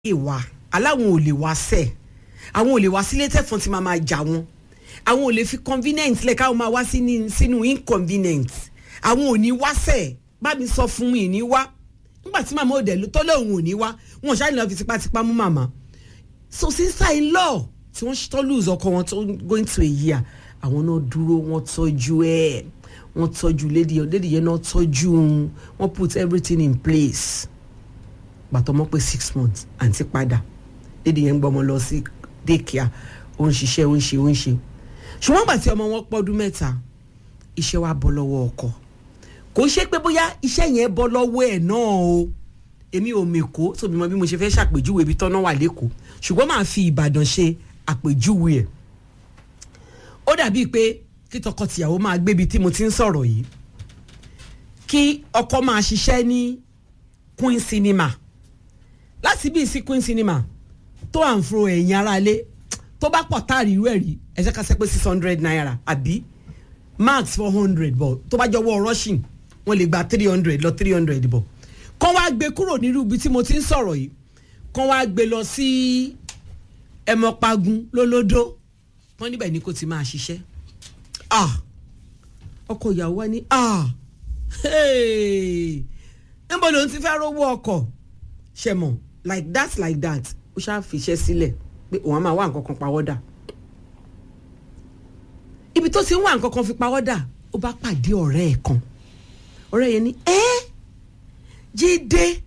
ìwà aláwọn ò lè wá sẹ̀ àwọn ò lè wá sílé tẹ̀fọ́n tí máa máa jà wọn àwọn ò lè fi convenient lẹ̀ káwọn máa wá sínú inconvenient àwọn ò ní wá sẹ̀ bá mi sọ fún mi ní wá nígbà tí màmá òde tó lóun ò ní wá wọn ṣáà ní lọ fi tipátipá mú màmá so sister in law tí wọ́n tó lose ọkọ wọn tó going to a year àwọn náà dúró wọ́n tọ́jú ẹ̀ wọ́n tọ́jú lady lady yẹn náà tọ́jú wọ́n put everything in place gbàtọ́ mọ́ pé six months àǹtí padà lady yẹn ń gbọ́mọ lọ sí daycare ó ń ṣiṣẹ́ ó ń ṣe ó ń ṣe ṣùgbọ́n gbà tí ọmọ wọn pọ́dún mẹ́ta iṣẹ́ wa bọ́ lọ́wọ́ ọkọ kò ṣe pé bóyá iṣẹ́ yẹn bọ́ lọ́wọ́ ẹ̀ náà o èmi ò mèkó tóbi mọ bí mo ṣe fẹ́ ṣàpèjúwe ibi tọ́nà wà lẹ́kọ̀ọ́ ṣùgbọ́n màá fi ìbàdàn ṣe àpèjúwe ẹ̀ ó dàbíi pé kí tọkọtìyàwó máa gbébi tí mo ti ń sọ̀rọ̀ yìí kí ọkọ máa ṣiṣẹ́ ní Queen Cinema láti bí sí Queen Cinema tó à ń fro ẹ̀yìn ara lé tó bá pọ̀ táàrí irú ẹ̀ rí ẹ jẹ́ ká ṣe pé six hundred naira àbí max four hundred bọ̀ tó bá jọwọ́ rushing wọ́n lè gba three hundred lọ three hundred bọ̀ kán wá gbé kúrò nírú ibi tí mo ti ń sọ̀rọ̀ yìí kán wá gbé lọ sí ẹmọpagun lólódó wọ́n níbẹ̀ ni kò ti máa ṣiṣẹ́ ah ọkọ ìyàwó wa ní ah níbo ló ń ti fẹ́ rówó ọkọ̀ ṣe mọ̀ like that like that ó ṣáà fiṣẹ́ sílẹ̀ pé òun á máa wá nǹkan kan pawọ́dà ibi tó ti ń wá nǹkan kan fi pawọ́dà ó bá pàdé ọ̀rẹ́ ẹ̀ kan ọ̀rẹ́ yẹn ní ẹ́ jíde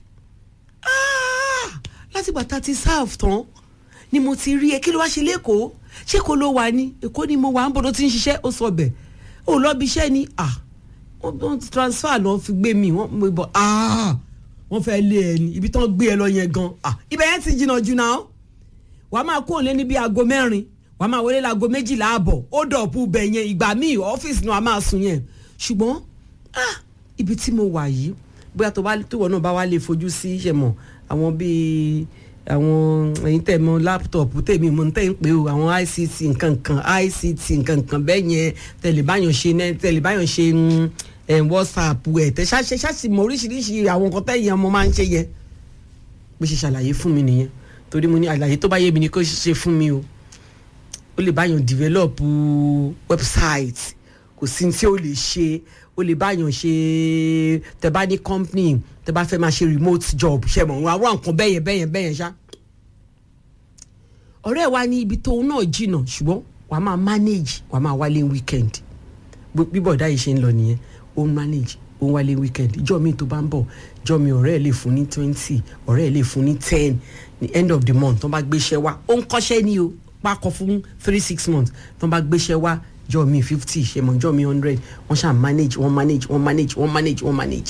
láti gbàtà ti sáàf tán ni mo ti rí ẹ kí ló wá ṣe lẹ́kọ̀ọ́ ṣé kò ló wà ní èkó ni mo wà ń bọ̀ tó ti ń ṣiṣẹ́ ó sọ bẹ̀ ó lọ bí iṣẹ́ ni wọ́n ti transfer lọ fi gbé mi wọ́n mo bọ̀ wọ́n fẹ́ lé ẹ ní ibi tán gbé ẹ lọ yẹn gan ibẹ̀ yẹn ti jìnnà jù náà wàá máa kó òun lé ní bí aago mẹ́rin wàá máa wọlé láago méjìlá àbọ̀ ó dọ̀pù bẹ̀ yẹn ìgbà míì ọ́fíìsì náà a máa sùn yẹn ṣùgbọ́n ibi tí mo wà yìí bóyá tó bá tó wọ̀ náà bá wá lè fojú sí ṣe mọ̀ àwọn bíi àwọn ẹ̀yin tẹ̀ mọ̀ láptọ̀pù tèmi mo ń tẹ̀ ń pè o àwọn ICT nkankan ICT nkankan bẹ́ẹ̀ yẹn tẹlifáyàn ṣe tẹlifáyàn ṣe ẹ̀ WhatsApp ẹ̀ tẹ̀ ṣáṣe ṣáṣì mọ oríṣiríṣi àwọn nǹkan tẹ̀yìn ọmọ máa ń ṣe yẹn bó ṣe ṣàlàyé fún mi nìyẹn torí mo ní àlàyé tó bá yé mi ni kó ṣe fún mi o ó lè báyàn develop website kò sí tí ó lè ṣe ó lè báyàn ṣe tẹ bá ní company tẹ bá fẹ́ máa ṣe remote job ṣe mọ̀ àwọn nǹkan bẹ́yẹn bẹ́yẹn bẹ́yẹn ṣá. ọ̀rẹ́ wa ní ibi tóun náà jìnnà ṣùgbọ́n wàá máa manage wàá máa wálé weekend bí bọ̀dá yìí ṣe ń lọ nìyẹn ó ń manage ó ń wálé weekend ìjọ mi tó bá ń bọ̀ ìjọ mi ọ̀rẹ́ ẹ̀ lè fún ní twenty ọ̀rẹ́ ẹ̀ lè fún ní ten ní end of the month tó bá gbéṣẹ́ wá ó ń kọ́ṣẹ́ ní o pákọ̀ fún three six months tó bá gbéṣẹ́ wá jọ mi fifty ṣe mọ jọ mi hundred wọ́n ṣáà manage wọ́n manage wọ́n manage wọ́n manage wọ́n manage.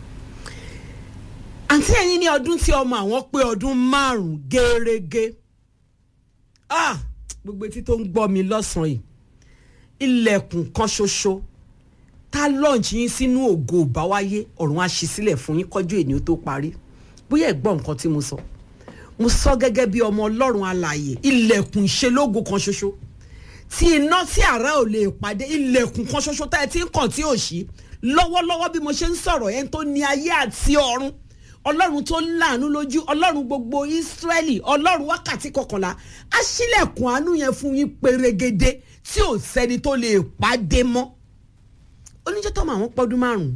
àǹtí ẹ̀yin ní ọdún tí ọmọ àwọn pé ọdún márùn-ún gẹ́rẹ́gẹ́ ah gbogbo etí tó ń gbọ́ mi lọ́sàn-án yìí ilẹ̀kùn kan ṣoṣo tá lọ́ọ̀nù yín sínú ògo ìbáwáyé ọ̀run á ṣí sílẹ̀ fún yín kọjú ènìyàn tó parí bóyá ẹ gbọ́ nǹkan tí mo sọ mo sọ gẹ́gẹ́ bí ọmọ ọlọ́run alààyè ilẹ̀kùn ìṣelógo kan ṣoṣo tí iná tí àrá ò lè pàdé ilẹ̀kùn kan ṣoṣo tá ẹ ti ń kàn tí ò ṣí lọ́wọ́lọ́wọ́ bí mo ṣe ń sọ̀rọ̀ yẹn tó ní ayé àti ọ̀run ọlọ́run tó láàánú lójú ọlọ́run gbogbo ìsírẹ́lì ọlọ́run wákàtí kọkànlá á ṣílẹ̀kùn àánú yẹn fún yín pérégedé tí ò sẹ́ni tó lè pàdé mọ́ oníjẹ́ tó máa wọ́n pọ́dún márùn-ún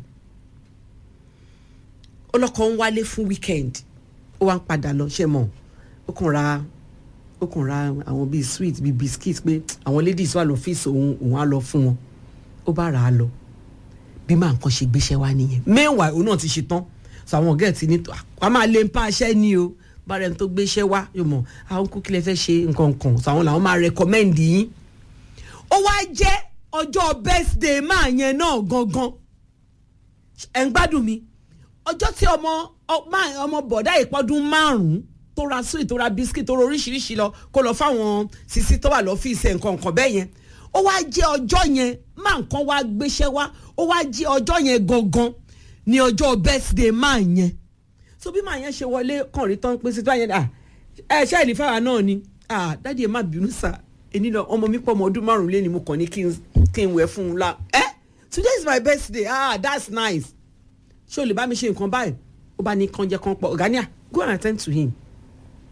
ọlọ́kọ̀ ń wálé fún weekend ó wá ń padà lọ ṣe mọ̀ ó kàn ra ó kàn ra àwọn bíi sweet bíi biscuit pé àwọn ladies wà lọ́fíìsì òun òun á lọ fún wọn ó bá rà á lọ bí máa nǹkan ṣe gbéṣẹ́ wá nìyẹn meanwhile òun náà ti ṣe tán so àwọn ọ̀gá ẹ̀ ti ní wàá máa lè ń pa aṣẹ́ ni o bára ẹni tó gbéṣẹ́ wá yóò mọ̀ àwọn kú kí lè fẹ́ ṣe nǹkan kan so àwọn làwọn máa recommend yín ó wá jẹ́ ọjọ́ birthday máa yẹn náà gangan ẹ̀ ń gbádùn mi ọjọ́ tí ọmọ ọmọ bọ̀dá ìpọ́dún márùn-ún tó ra sweet tó ra biscuit tó ra oríṣiríṣi lọ kó lọ fáwọn sisi tó wà lọ́fíìsì nǹkan nǹkan bẹ́ẹ̀ yẹn ó wá jẹ́ ọjọ́ yẹn má nǹkan wá gbéṣẹ́ wá ó wá jẹ́ ọjọ́ yẹn gangan ní ọjọ́ birthday máa yẹn so bí máa yẹn ṣe wọlé kàn rí tán pé síta yẹn ẹ ṣe ìlú fáwa náà ni dádì ẹ má bínú sá èmi lọ ọmọ mi pọ̀ ọmọ ọdún márùn-ún lé ní mo kàn ní kí n wẹ̀ fún un la ẹ today is my birthday ah that's nice ṣé o lè bá mi ṣe nǹkan báyìí ó bá ní kànjẹ kan pọ̀ ọ̀gá ní à go and attend to him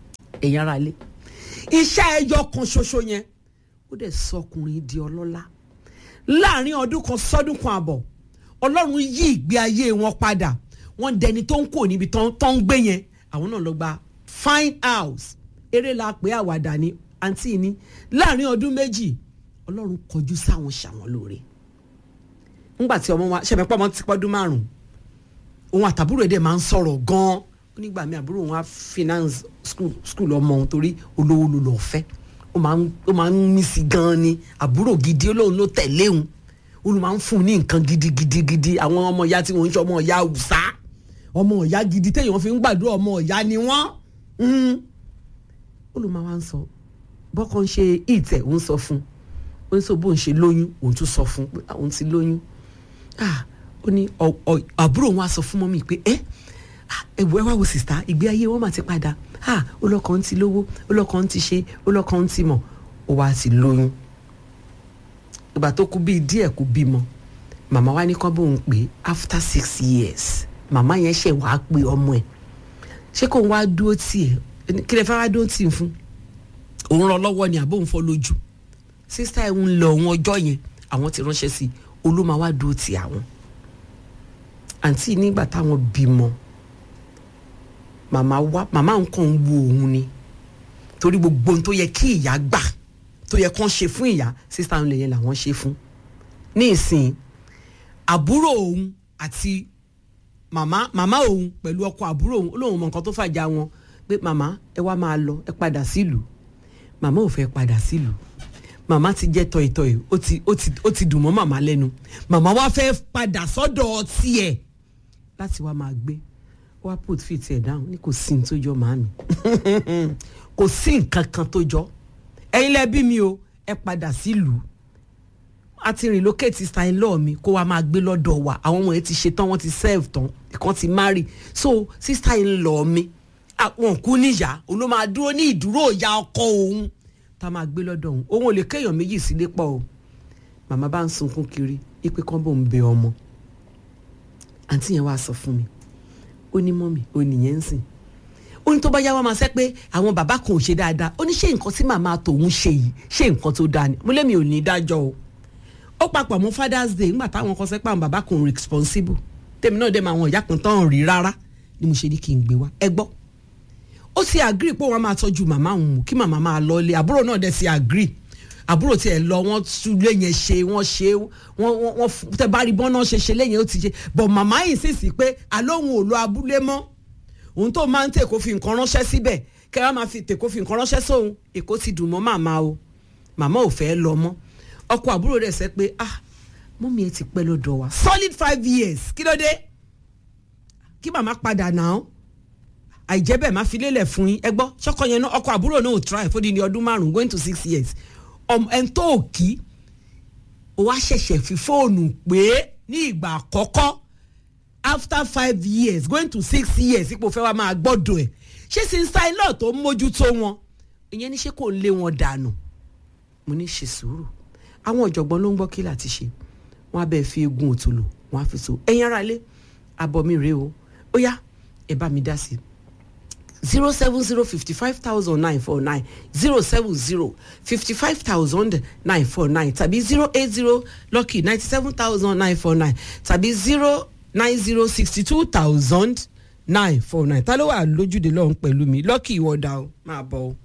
ẹ̀yin ara lé iṣẹ́ ẹyọ kan ṣoṣo yẹn ó dẹ̀ sọkùnrin di ọlọ́lá láàrin ọdún kan sọ́dún kan àbọ̀ ọlọ́run yí ìgbé ayé wọn padà wọ́n dẹni tó ń kó níbi tó ń gbé yẹn àwọn náà lọ gba fine house eré la pé àwàdà ni àǹtí ni láàrin ọdún méjì ọlọ́run kọjú sáwọn ṣàwọn lóore nígbà tí ọmọ wa ṣẹ̀mẹ́pọ̀ ọmọ ti pọ́dún márùn-ún òun àtàbúrò ẹ̀ dẹ̀ máa ń sọ̀rọ̀ gan-an ó nígbà mi àbúrò wọn á finance school school ọmọ òun torí olówó ló lọ́ọ́ fẹ́ ó máa ń ó máa ń mí sí gan-an ni àbúrò gidi olóhùn ló tẹ̀lé òun olú máa ń fún un ní nǹkan gidigidi gidi àwọn ọmọ ìyá tí wọ́n ń ṣe ọmọ ìyá Hausa ọmọ ìyá gidi téèyàn fi ń gbàdúrà ọmọ ìyá ni wọ́n olú máa wá ń sọ bọ́kàn ń ṣe ìtẹ̀ òun sọ fún un ó ní sọ bóun ṣe lóyún òun tún sọ fún un pé òun ti lóyún ó ní àbúrò wọn á sọ fún mọ́mí pé ẹ́ ẹ̀wọ̀ ẹ wá wo sìstá ìgbé ayé wọn mà ti padà olọ́kàn ti lówó olọ́kàn ti ṣe olọ́kàn ti mọ̀ ó wá ti lóyún ìgbà tó kú bíi díẹ̀ kú bímọ màmá wa ní kán bóun pé after six years màmá yẹn ṣe wàá pé ọmọ ẹ̀ ṣé kóun wá dúró tì ẹ̀ kí lè fẹ́ wá dúró tì í fún òun ràn lọ́wọ́ ni àbóun fọ́ lójú sísá ẹ̀ ń lọ òun ọjọ́ yẹn àwọn ti ránṣẹ́ sí i olóma wá dúró tì àwọn àǹtí nígbà táwọn bímọ màmá wá màmá nǹkan ń wo òun ni torí gbogbo ohun tó yẹ kí ìyá gbà tó yẹ kán ṣe fún ìyá sísá òun lèyẹn làwọn ṣe fún ní ìsìn àbúrò òun àti màmá màmá òun pẹ̀lú ọkọ àbúrò òun ó lóun mọ nǹkan tó fàjà wọn pé màmá ẹ wá máa lọ ẹ padà sílùú màmá ò fẹ́ padà sílùú màmá ti jẹ́ tọ̀ìtọ̀ì ó ti ó ti ó ti dùn mọ́ màmá lẹ́nu màmá wá fẹ́ padà sọ́dọ̀ tiẹ̀ láti wá máa gbé wá put fit ẹ̀ down ní kò sí ní tó jọ màámi kò sí nǹkan kan tó jọ ẹ̀yin lẹ bí mi o ẹ padà sílùú a ti relocate style law mi kó wa máa gbé lọ́dọ̀ wa àwọn ọmọ yẹn ti ṣe tán wọ́n ti serve tán ìkan ti marry so sister in law mi àwọn kú níyà òun ló máa dúró ní ìdúró ìyá ọkọ òun tá a máa gbé lọ́dọ̀ òun òun ò lè kéèyàn méjì sílé pọ̀ o màmá bá ń sunkún kiri ipe kan bò ń bẹ ọmọ àǹtí yẹn wàá sọ fún mi ó ní mọ́mì ó nìyẹn ń sìn ó ní tó bá yá wa máa sẹ́ pé àwọn bàbá kan ò ṣe dáadáa ó ní ṣé nǹkan tí màmá tòun ṣe yìí ṣé nǹkan tó dáa ni mo lémi ò ní dájọ́ o ó papọ̀ mọ́ father's day ńgbà táwọn kan sẹ́ pé àwọn bàbá kan ò responsible tèmi náà dé máa àwọn ìyá kan tán rí rárá ni mo ṣe ní kí n gbé wá ẹ gbọ́ ó sì agree pé wọ́n máa tọ́jú màmá òun kí màmá máa lọ ilé àbúrò náà dẹ̀ sì agree àbúrò tiẹ̀ lọ wọ́n túlé yẹn ṣe wọ́n ṣe wọ́n wọ́n tẹ bá rí bọ́n náà ṣe ṣe lẹ́yìn ó ti ṣe bọ̀ màmá yìí sì sí pé àlóhùn ò lọ abúlé mọ́ òun tó máa ń tèkó fi nǹkan ránṣẹ́ síbẹ̀ kẹ́ wọ́n máa fi tèkó fi nǹkan ránṣẹ́ sóhun èkó ti dùn mọ́ màmá o màmá ò fẹ́ lọ mọ́ ọkọ àbúrò rẹ̀ sẹ́ pé ah mọ́mí ẹ ti pẹ́ lọ́dọ̀ wa solid five years kí ló dé kí màmá padà náà àìjẹ́ bẹ́ẹ̀ máa fi lélẹ̀ fún yín ẹ gbọ́ ṣọ́kọ yẹn náà ọkọ àbúrò náà ò try fún ní ọdún márùn-ún going to six years ẹn tó ò kí o wá ṣẹ̀ṣẹ̀ fi fóònù pé ní ìgbà àkọ́kọ́ after five years going to six years ipò fẹ́ wá máa gbọ́dọ̀ ẹ̀ ṣé sinsa iná tó ń mójútó wọn ìyẹn ní ṣé kò ń lé wọn dànù mo ní ṣe sùúrù àwọn ọ̀jọ̀gbọ́n ló ń gbọ́ kí láti ṣe wọ́n á bẹ́ẹ̀ fi egun òtòlò wọ́n á fi so ẹ̀yin ara lé abọ́ mi rèé o ó yá ẹ bá mi dá sí i zero seven zero fifty five thousand nine four nine zero seven zero fifty five thousand nine four nine tàbí zero eight zero lucky ninety seven thousand nine four nine tàbí zero nine zero sixty two thousand nine four nine ta ló wà lójúde lọ́hùn pẹ̀lú mi lucky ìwọ́dà o máa bọ̀ o.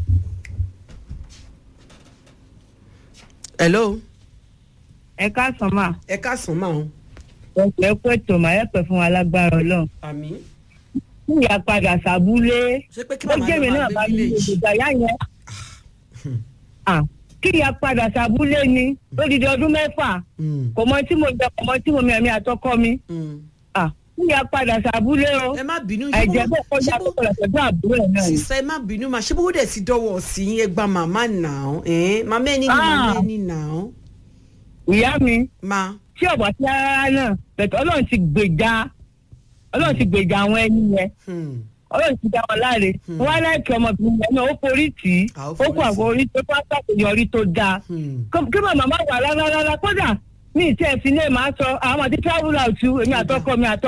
hello. ẹ káàsán mà. ẹ káàsán mà o. ẹ pẹ́ tó mà ẹ pẹ́ fún wa lágbára ọlọ́run àmín ìyá padà sàbúlé ṣé pé kí ó màmá jẹ́mi lọ náà máa bá gbé mi lè village. dìgbà yá yẹn. Ah, kí ìyá padà sàbúlé ni lódìdí ọdún mẹ́fà Mm, kò mọ tí mo jẹ kò mọ tí mo mi àmì àtọkọ mi mm. Ah, kí ìyá padà sàbúlé o ẹ má bínú àìjẹ́ bẹ́ẹ̀ kọjá tó kọlọ̀ pẹ̀lú àbúrò ẹ̀ náà ni. sísẹ ẹ má bínú mà ṣé bó dẹ̀ ti dọ́wọ́ sí yín ẹ gba màmá náà ẹ̀ màmá ẹni ni Ah. màmá ẹni náà ìyá mi ma tí ọ̀bọ̀ tí rárá náà bẹ̀tẹ̀ ọlọ́run ti gbèjà ọlọ́run ti gbèjà àwọn ẹni yẹn hmm, ọlọ́run ti dá wọn láre wọn á láìkí ọmọbìnrin yẹn náà ó forí tì í Ah, ó ó forí kó àwọn orí tó bá ṣàṣeyọrí tó dáa hmm. Kó- kí màmá má wà rárá rárá kódà mi ì tí ẹ fi lè máa sọ àwọn àti travel out èmi àtọkọ mi àtọmọ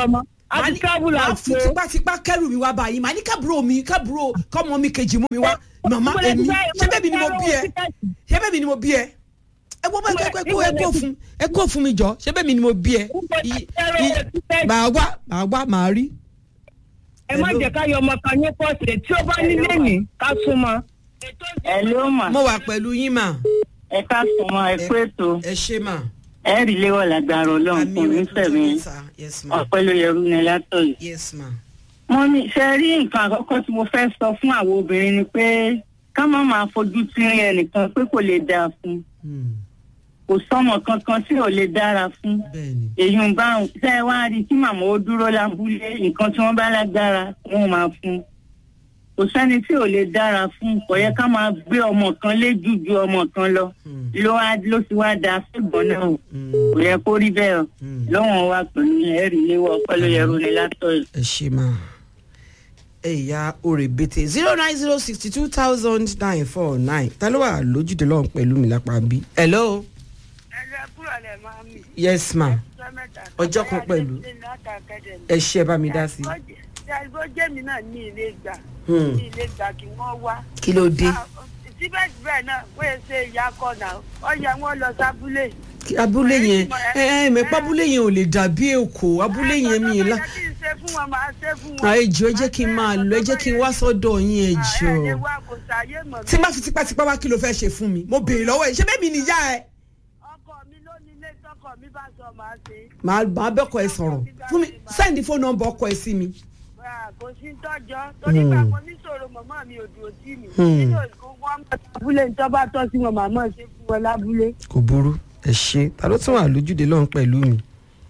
a Màá ti ní- travel màá out fi o. tipátipá kẹrù mi wá báyìí màá ní kábúrò mi kábúrò kọ́mọ mi kejì mú mi wá màmá Mo lè èmi fẹ́- ṣé bẹ́ẹ̀ mi ni mo bí ẹ ṣé bẹ́ẹ̀ mi ni mo bí ẹ ẹ wọ́n bá ẹ kó ẹ kó ẹ kó fún ẹ kó fún mi jọ ṣé bẹ́ẹ̀ mi ni mo bí ẹ I- i- màá wá màá wá màá rí. ẹ má jẹ́ ká yọ ọmọ kan ní pọ́ọ̀sì tí ó bá nílé ní ká súnmọ́. ẹ ló mà mo wà pẹ̀lú yín mà ẹ ká sùn mọ ẹ pé tó ẹ ṣe mà. ẹ rí léwọ lágbára Ọlọ́run àmì kò ní rẹ̀ fẹ̀mí tó sà yes ma ọpẹ́ ló yẹrù ní látọyè. yes ma. mo ní ṣe rí nǹkan àkọ́kọ́ tí mo fẹ́ sọ fún àwọn obìnrin ni pé ká má máa fojú tírín ẹnìkan pé kò lè dáa fún Hmm, kò sọmọ kankan tí ò lè dára fún bẹ́ẹ̀ni èyí ń bá ṣe é wá rí kí màmá ó dúró lábúlé nǹkan tí wọ́n bá lágbára wọ́n máa fún kò sẹ́ni tí ò lè dára fún kò yẹ ká máa gbé ọmọ kan léjú ju ọmọ kan lọ Hmm, ló wá ló ti wá da fẹ́gbọ́n náà o. hmm, kò yẹ kó rí bẹ́ẹ̀ o hmm. lọ́wọ́n wa pẹ̀lú ẹ̀rí léwọ́ ọpẹ́ ló yẹ ronú látọ̀ yìí. ẹ ṣe mà ẹ̀yà òrèbètè zero nine zero sixty two thousand nine four nine ta ló wà lójúde lọ́hùn pẹ̀lú mi lápá bí. hello ẹlẹ kúrò lẹ máa mi. yes ma ọjọ́ mẹ́ta. Ọjọ́ kan pẹ̀lú. ẹ ṣe bá mi dá sí i. ṣàgbọ́ jẹ́mi náà ní ilé gbà Hmm, ní ilé gbà kí wọ́n wá. kí ló dé Ah, síbẹ̀síbẹ̀ náà wọ́n ṣe ìyá kọ̀nà ọ̀yà wọn lọ sábúlé. Kí abúlé yẹn ẹ ẹ mẹ́pà abúlé yẹn ò lè dàbí èkó abúlé yẹn mi la. la. kí n ṣe fún wọn máa ṣe fún wọn. Ah, ẹ jọ̀ọ́ ẹ jẹ́ kí n máa lọ ẹ jẹ́ kí n wá sọ́dọ̀ yín ẹ ẹ lè jọ̀ọ́. wá kò sáyé mọ̀ tí n bá fi tipátipá wá kí ló fẹ́ ṣe fún mi mo béèrè lọ́wọ́ ẹ ṣé bẹ́ẹ̀ mi nìyá ẹ. ọkọ mi ló ní ilé tọkọ mi bá sọ máa ṣe. màá màá bẹ́kọ̀ ẹ sọ̀rọ̀ fún mi sẹ́ndì fóònù nọ́mbà ọkọ ẹ sí mi. Ah, kò sí tọ́jọ́ torí Hmm. bá mo níṣòro mọ̀mọ́ mi ò dúró sí mi. Hmm. nínú ìkó wọn mọ̀ abúlé ní tọ́ bá tọ́ sí wọn màmá ṣe fún wọn lábúlé. kò burú ẹ ṣe ta ló tún wà lójúde lọ́hùn pẹ̀lú mi.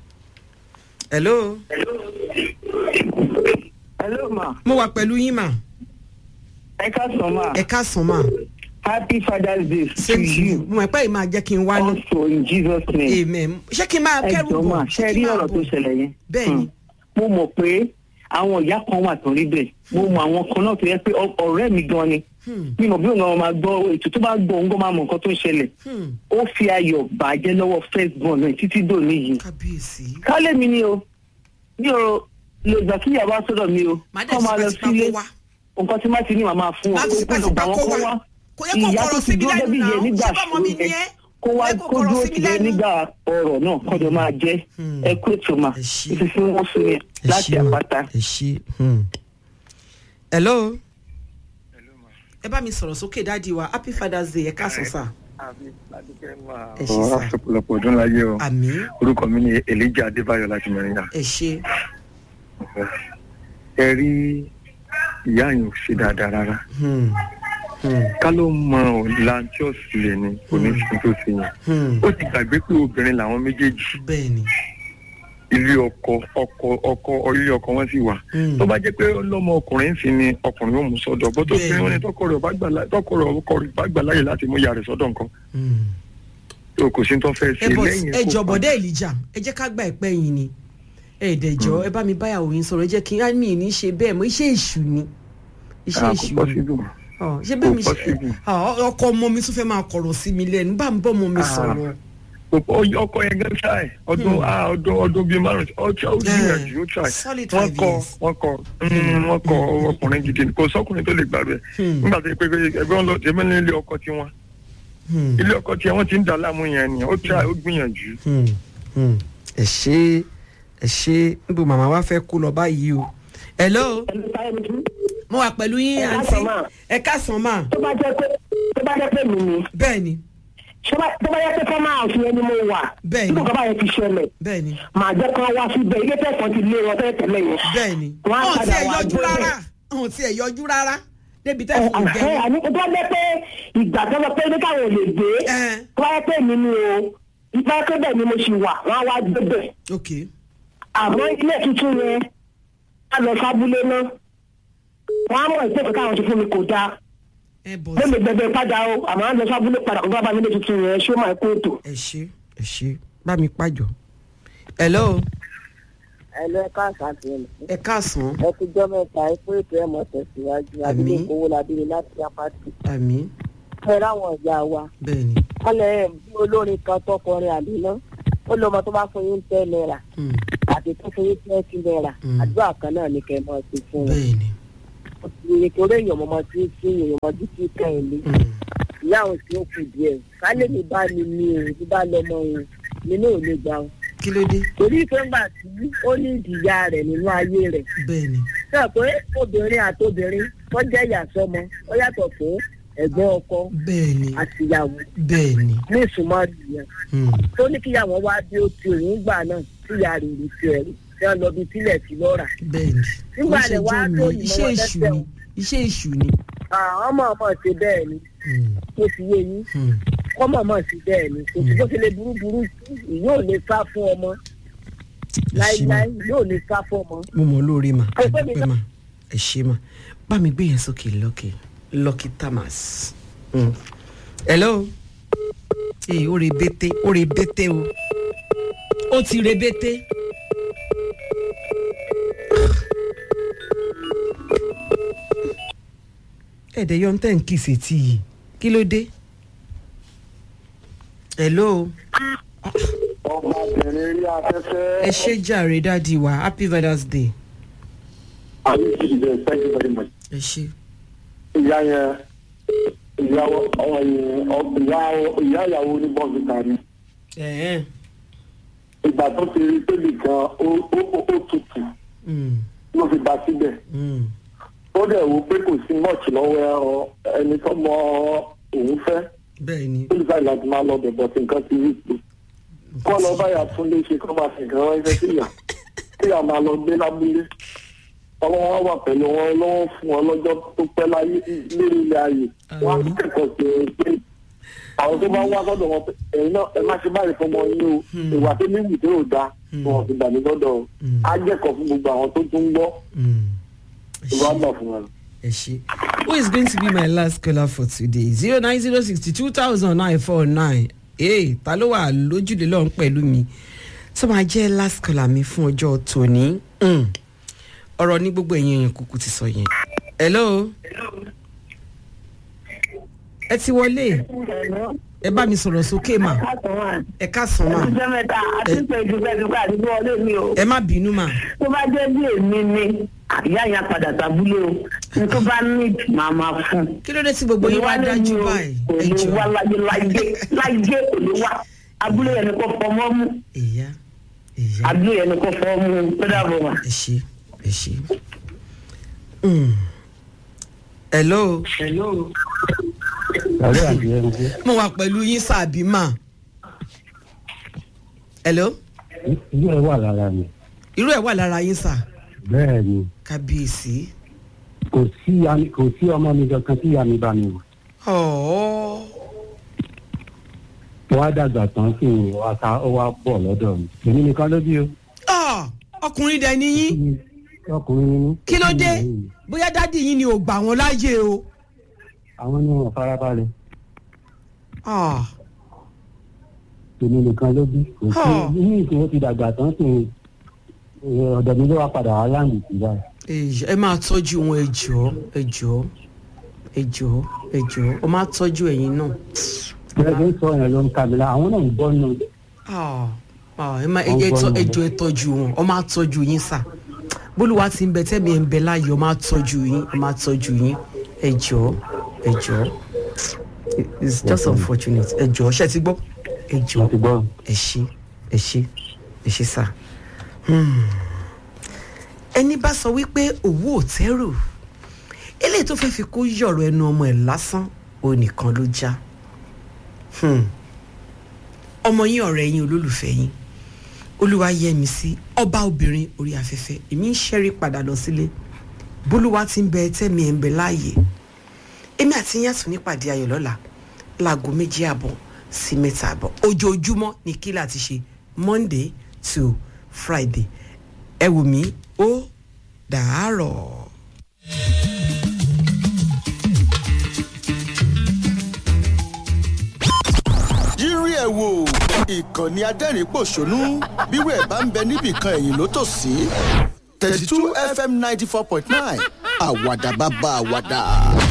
hello hello ma mo wà pẹ̀lú yín mà ẹ ká sọ ma ẹ káàsán mà happy father's day to same to you you mo mọ̀ pé ìmáa jẹ́ kí n wá ní. also in jesus name amen ṣé kí n máa ẹ kẹ́rù jọ ma bọ̀ ṣe ṣé kí rí n máa ọ̀rọ̀ tó bọ̀ ṣẹlẹ̀ yẹn bẹ́ẹ̀ ni Hmm. mo mọ̀ pé àwọn ìyá kan wà tó rí bẹ́ẹ̀ mo mọ àwọn kan náà tó yẹ pé ọ- ọ̀rẹ́ mi gan ni Hmm, mi mọ̀ bí òun náà máa gbọ́ ètò tó bá gbọ́ òun gan máa mọ nǹkan tó ń ṣẹlẹ̀ hmm, ó fi ayọ̀ bàjẹ́ lọ́wọ́ first born náà títí dòní yìí kábíyèsí. kálẹ̀ mi ni o mi ò lè gbà kí ìyàwó sọ́dọ̀ mi o màá dẹ̀ kọ́ máa lọ tipátipá sílé kó wá nǹkan tí má ti ní màá máa fún Má wọn fi kó gbọ́dọ̀ gbà tipátipá wọ́n kó kó wá. wá kò yẹ kó ìyá kọ̀rọ̀ tó sí ti mi dúró lẹ́nu débi náà yẹn nígbà ṣé bọ́mọ mi ṣòro ni yẹn ẹ́ kó wá Kò yẹ kó kó kọ̀rọ̀ dúró sí mi tì yẹn lẹ́nu. nígbà ọ̀rọ̀ náà kọ́jọ́ máa jẹ́ Hmm. ẹ kú ètò mà Ẹ ṣé. ìfífí wọn fún yẹn ẹ láti ṣé mà, àpáta. ẹ ṣé. hmm. hello ẹ bá mi sọ̀rọ̀ sókè dáàdi wa happy father's day ẹ káàsán sà ẹ ṣé ọ̀rọ̀ sà àsopọ̀lọpọ̀ ọdún láyé o àmì orúkọ mi ni elijah adébáyọ̀ láti mẹ́rìnà ẹ ṣé ẹ rí ìyá yìí ò ṣe dáadáa rárá Hmm, hmm, ká ló mọ ọ̀la tí ó sì lè ní oníṣẹ́ tó ṣe yẹn hmm. ó ti gbàgbé pé obìnrin làwọn méjèèjì bẹ́ẹ̀ ni ilé ọkọ ọkọ ọkọ ilé ọkọ wọn sì wà Hmm. tó bá jẹ́ pé ọlọ́mọ ọkùnrin sì ni ọkùnrin yóò mú sọ́dọ̀ bó tó Bẹ́ẹ̀ni. fi wọn ni tọkọ rẹ̀ bá gbà lá- tọkọ rẹ̀ ọkọ rẹ̀ bá gbà láyè láti mú ìyá rẹ̀ sọ́dọ̀ nǹkan Hmm. tó kò sí tó fẹ́ ẹ ṣe bọ̀ lẹ́yìn ẹ kó jọ pa- bọ̀dẹ́ ìlíjà ẹ jẹ́ ká gba ẹ̀pẹ́ yìí ni ẹ dẹ̀jọ́ ẹ bá mi báyàwó yín sọ̀rọ̀ ẹ jẹ́ kí á mi ní ṣe bẹ́ẹ̀ mọ́ iṣẹ́ èṣù ni iṣẹ́ Ah, kò èṣù ni possible mọ́. Ọ, ṣé bẹ́ẹ̀ mi kò ṣe possible. ọ, ọkọ ọmọ mi tún fẹ́ máa kọ̀rọ̀ sí mi lẹ́nu bá ń bọ́ ọmọ mi Ah. sọ̀rọ̀ Ọkọ- ọkọ yẹn gan try ọdún ah ọdún ọdún bíi márùn ó try ó gbìyànjú ó try solid wọn five kọ years. wọn kọ mm, wọn kọ ọkùnrin gidi ni. kò sọkùnrin tó lè gbàgbé Hmm. nígbà tó yẹ pé ẹgbẹ́ wọn lọ ẹgbẹ́ ní ilé ọkọ tiwọn Hmm, ilé ọkọ tiwọn ti ń dà láàmú yẹn ni ó try ó gbìyànjú. hmm, hmm. ẹ ṣe ẹ ṣe níbo màmá wa fẹ́ kó lọ báyìí o hello mo wà pẹ̀lú yín Ẹ àǹtí káàsán mà. ẹ káàsán mà tó bá jẹ́ pé tó bá jẹ́ pé mi ni bẹ́ẹ̀ ni ṣé bá- tó bá jẹ́ pé fọ́nmà àti ẹni mo wà Bẹ́ẹ̀ni. tí kò bá yẹn ti ṣẹlẹ̀ bẹ́ẹ̀ ni màá jẹ́ kán wá síbẹ̀ ilé tẹ̀sán ti lé wọn tẹ́lẹ̀ tẹ́lẹ̀ yẹn. bẹ́ẹ̀ ni Wọ́n á ọ̀hún tí padà ẹ wá yọjú gbé rárá bẹ̀. ọ̀hún tí ẹ yọjú rárá débi tẹ́ ẹ fún ẹ gẹ̀ẹ́ àní tó bá jẹ́ pé ìgbà tó lọ pé ní káwọn ò lè gbé Ẹ. tó bá jẹ́ pé mi ni o ìgbà pé bẹ́ẹ̀ ni mo ṣì wà wọ́n á wá gbé bẹ̀ ok àmọ́ ilé tuntun yẹn á lọ sábúlé náà wọ́n á mọ̀ ìpè káwọn ti fún mi kò dáa ẹ bọ̀ mo lè gbẹgbẹ padà o àmọ́ á lọ sábúlé padà kó bá bá mi ilé tuntun yẹn ṣé ó máa kó ètò. ẹ ṣe ẹ ṣe bá mi pàjọ hello ẹlẹ́ káàsán àti ẹ̀mí. ẹ káàsán ẹ ti jọ́ mẹ́ta ẹ pé ètò ẹ̀ mọ̀ tẹ̀síwájú Àmín. àdúgbò owó labiri láti apáti. àmì ẹ ráwọn ìyá wa bẹ́ẹ̀ ni wọ́n lẹ bí olórin kan tọkọrin àbíná ó lọ́mọ tó bá fún yín tẹ́ náírà Hmm, àti tó fún yín twenty naira Mm. àdúrà kan náà ni kẹ́ ẹ máa ṣe fún wọn. bẹ́ẹ̀ ni nítorí èèyàn mọ̀mọ́ tí ń sí èèyàn mọ̀ títí kẹ́hìn lé Mm. ìyá òun sì ó kù díẹ̀ kálẹ̀ mi bá mi ní o mi bá lọ́mọ òun mi náà ò lè gbà o. kí ló dé torí pé ńgbà tí ó ní ìdìyà rẹ̀ nínú ayé rẹ̀ bẹ́ẹ̀ ni sọ pé obìnrin àtobìnrin tó jẹ́ ìyá sọmọ ó yàtọ̀ fún ẹ̀gbọ́n ọkọ bẹ́ẹ̀ ni àtìyàwó bẹ́ẹ̀ ni ní ìsúnmọ́ ìyẹn Mm. tó ní kíyàwó wá bí ó ti òun gbà náà tíyà rẹ̀ rí tiẹ̀ rí tí wọ́n lọ bí tílẹ̀ sí lọ́ra. bẹ́ẹ̀ ni Nígbà Ó ṣe rẹ̀ wá jẹ́ tó mi, ìmọ̀ iṣẹ́ wọn èṣù lẹ́sẹ̀ ni o. iṣẹ́ èṣù ni àwọn ọmọ ọmọ ṣe bẹ́ẹ̀ ni Mm. tó fi yé yín Mm. kọ́mọ̀ mọ̀ sí bẹ́ẹ̀ ni kò sí bó ṣe lè burú burú yóò lè sá fún ọmọ ẹ ṣé mà láíláí yóò lè sá fún ọmọ. mo mọ̀ lórí mà Ẹ ẹ pé mi dúpẹ́ mà ẹ ṣé mà bá mi gbé yẹn sókè lọ́kì lọ́kì tamas. Mm. hello ee ó rebete ó rebete o ó ti rebete. ẹ̀dẹ̀ yọ ń tẹ̀ ń kì í sétí yìí kí ló dé. hello ọmọbìnrin rí afẹ́fẹ́. ẹ ṣé jàre dáàdi wa happy father's day. àbíkí thank you very much. ẹ ṣé. ìyá yẹn ìyá ọmọ yẹn ìyá ìyá ìyàwó ní bọ́ọ̀sìtà ni. ẹ̀ẹ́n. ìgbà tó ti rí tébì kan ó ó ó ó tutù Mm, ló fi bá síbẹ̀. mm, ó dẹ̀ wo pé kò sí mọ́ọ̀tì lọ́wọ́ ẹran ẹni tó mọ òun fẹ́. bẹ́ẹ̀ ni ó lè báyìí láti máa lọ bẹ̀bọ̀ tí nǹkan ti rí pé. kọ́ lọ báyà tún lè ṣe kó máa fi nǹkan ránṣẹ́ sí ìyá kí ìyá máa lọ gbé lábúlé. ọmọ wọn wà pẹ̀lú wọn lọ́wọ́ fún wọn lọ́jọ́ tó pẹ́ láyé lórí ilé ayé. wọ́n á kẹ́kọ̀ọ́ sí i pé àwọn tó bá wá sọ́dọ̀ wọn pé ẹ̀yin náà ẹ má ṣe báyìí fọmọ yín o ìwà tó ní ìwé ò dáa wọn ti gbà mí lọ́dọ̀ o. á jẹ́kọ̀ọ́ fún gbogbo àwọn tó tún ń gbọ́ Mm. ẹ ìwà ṣé, gbà fún wọn. ẹ ṣé. who is going to be my last caller for today zero nine zero sixty two thousand nine four nine ee ta ló wà lójúde lọ́hún pẹ̀lú mi tó máa jẹ́ last caller mi fún ọjọ́ tòní Mm. ọ̀rọ̀ ní gbogbo ẹ̀yin èèyàn kúkú ti sọ yẹn hello ẹ ti wọlé ẹ bá mi sọ̀rọ̀ sókè mà ẹ ká sàn mà ọjọ́ mẹ́ta àti pé dùgbẹ́dùgbẹ́ àdúgbò ọlé mi o ẹ má bínú mà tó bá jẹ́ bí èmi ni ìyá yẹn padà sábúlé o ní tó bá ní màá máa fún un. kí ló dé tí gbogbo yín wá dájú báyìí kò ẹ lè jọ wá láyé láyé láyé kò lè wá abúlé yẹn ni kò fọmọ́ mú ìyá ìyá. abúlé yẹn ni kò fọmọ́ mú tó dàbọ̀ wá. ẹ ṣe ẹ ṣe. Mm. hello Àlọ́ àti ẹni pé mo wà pẹ̀lú yín sàbí mà. hello ìlú ẹ̀ wà lára mi. irú ẹ̀ wà lára yín sà Bẹ́ẹ̀ ni kábíyèsí. kò sí ami- kò sí ọmọ mi kankan tí ìyá mi bá mi wò. ọ̀ọ́ Mo wá dàgbà tán sí i wá ká ó wá bọ̀ lọ́dọ̀ mi. Èmi nìkan ló bí o. Ah, ọkùnrin dẹ̀ ni yín Ọkùnrin ni mí. kí ló dé bóyá dádì yín ni ò gbà wọ́n láàyè o. Àwọn ni wọn farabalẹ̀. Ah, Èmi nìkan ló bí. Kò sí Huh. ní ìsìn ó ti dàgbà tán sí i. Ọ̀dọ̀ mi ló wá padà wá láǹdì sí báyìí. èyí, ẹ máa tọ́jú wọn ẹ jọ̀ọ́ ẹ jọ̀ọ́ ẹ jọ̀ọ́ ẹ jọ̀ọ́ ọ máa tọ́jú ẹ̀yin náà. Bẹ́ẹ̀ ló ń sọ yẹn ló ń ka mi la. Àwọn náà ń bọ́ nínú ilé. Ah, ah, ẹ máa ẹ ẹ tọ́- ẹ jọ̀ọ́ ẹ tọ́jú wọn ọ máa tọ́jú yín sà bólúwa ti ń bẹ tẹ́mi ẹ̀ ń bẹ láàyè ọ máa tọ́jú yín ọ máa tọ́jú yín ẹ jọ̀ọ́ ẹ jọ̀ọ́ it's just unfortunate ẹ jọ̀ọ́ ṣe ti gbọ́ ẹ Mo jọ̀ọ́ ti gbọ́. ẹ ṣé ẹ ṣé ẹ ṣé sà. Hmm. ẹni bá sọ wípé òwú ò tẹ́rù eléyìí tó fẹ́ fi kó yọ̀rọ̀ ẹnu ọmọ ẹ̀ lásán ó nìkan ló já Hmm. ọmọ yín ọ̀rẹ́ yín olólùfẹ́ yín olúwa yẹ mi sí ọba obìnrin orí afẹ́fẹ́ èmi ń ṣẹ́rí padà lọ sílé bólúwa ti ń bẹ tẹ́mi ẹ̀ ń bẹ láàyè èmi àti yín àtún nípàdé ayọ̀ lọ́la láago méjì àbọ̀ sí mẹ́ta àbọ̀ ojoojúmọ́ ni kí láti ṣe monday to friday ẹ wò mí ó dàárọ̀. yírí ẹ̀ wò ìkànnì adẹ́rìn-pọ̀ṣónú bírò ẹ̀ bá ń bẹ níbìkan ẹ̀yìn ló tò sí thirty two fm ninety four point nine àwàdà bàbá àwàdà.